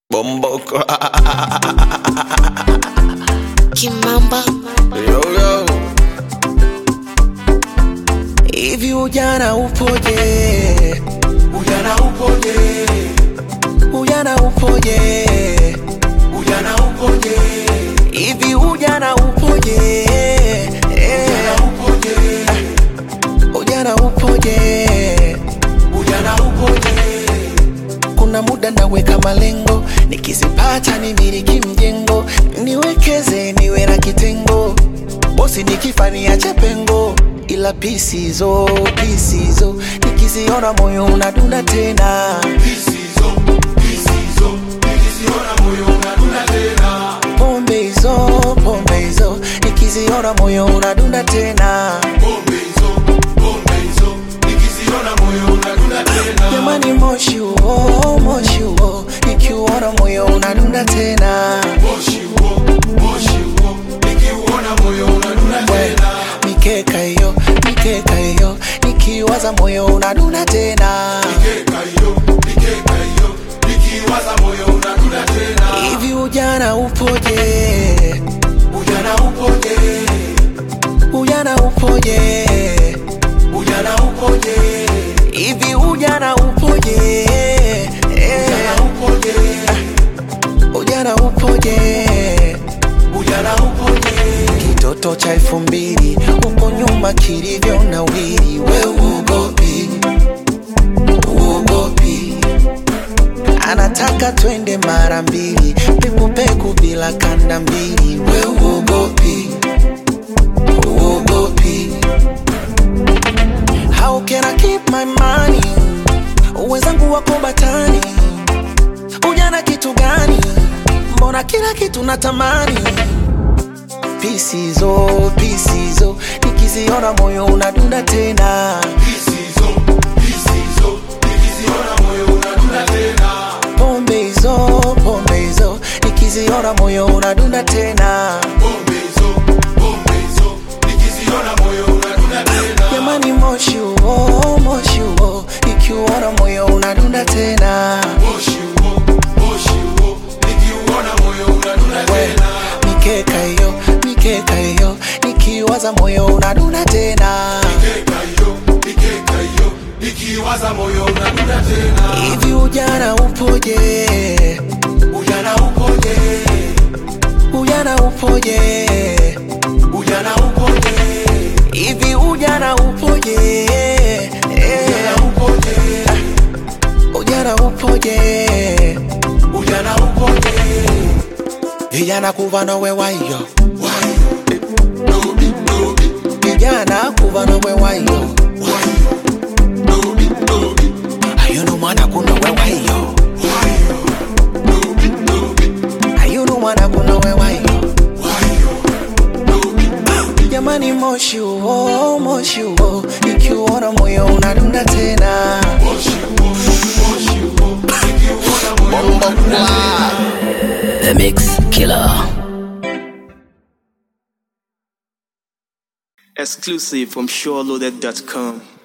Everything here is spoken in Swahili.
Bomboko. Kimamba yo, yo. Hivi ujana upoje? Ujana upoje? Ujana upoje? Ujana upoje? Hivi ujana upoje? Eh, Upoje? Ujana upoje? Ujana upoje? Kuna muda naweka malengo, nikizipata nimiliki mjengo, niwekeze niwe na kitengo, bosi nikifa niache pengo, ila pisizo pisizo, nikiziona moyo unadunda tena. Pisizo, pisizo. Nikiziona moyo unadunda tena. Pombe hizo pombe hizo, nikiziona moyo unadunda tena. Pombe hizo, pombe hizo. Nikiziona moyo unadunda tena. Jamani, moshi huo moshi huo, nikiuona moyo unadunda tena. Moshi huo, moshi huo. Nikiuona moyo unadunda tena. Mikeka hiyo mikeka hiyo, nikiwaza moyo unadunda tena. Mikeka hiyo, mikeka hiyo. Nikiwaza moyo unadunda tena. Hivi ujana upoje? Ujana upoje? Ujana upoje? Ujana upoje? Hivi ujana upoje? Eh, Ujana upoje? Ujana upoje? Ujana upoje? Kitoto cha elfu mbili huko nyuma kilivyo na wili, we uogopi, uogopi. Anataka twende mara mbili, pekupeku bila kanda mbili, we uogopi, uogopi. How can I keep my money? Wenzangu wako batani, ujana kitu gani? Mbona kila kitu natamani pisizo pisizo nikiziona moyo unadunda tena Pisizo, pisizo. Nikiziona moyo unadunda tena. pombe hizo pombe hizo nikiziona moyo unadunda tena Pombe hizo, pombe hizo. Nikiziona moyo unadunda tena. jamani moshi huo moshi huo nikiuona moyo unadunda tena Moshi huo, moshi huo. Nikiuona moyo unadunda tena. mikeka hiyo mikeka hiyo nikiwaza moyo unadunda tena Mikeka hiyo, mikeka hiyo. Nikiwaza moyo unadunda tena. hivi ujana upoje Ujana upoje? ujana upoje Ujana upoje? hivi ujana upoje Ujana upoje? ujana upoje Ujana upoje? vijana kuva nowe wayo Wayo, dobi, dobi, vijana kuva nowe wayo wayo, dobi, dobi, ayuno mwana kunowe wayo wayo, dobi, dobi, ayuno mwana kunowe wayo wayo, dobi, dobi. jamani moshi huo moshi huo ikiuona moyo unadunda tena Moshi huo, moshi huo, nikiuona moyo unadunda tena. The Mix Killer. Exclusive from SureLoaded.com.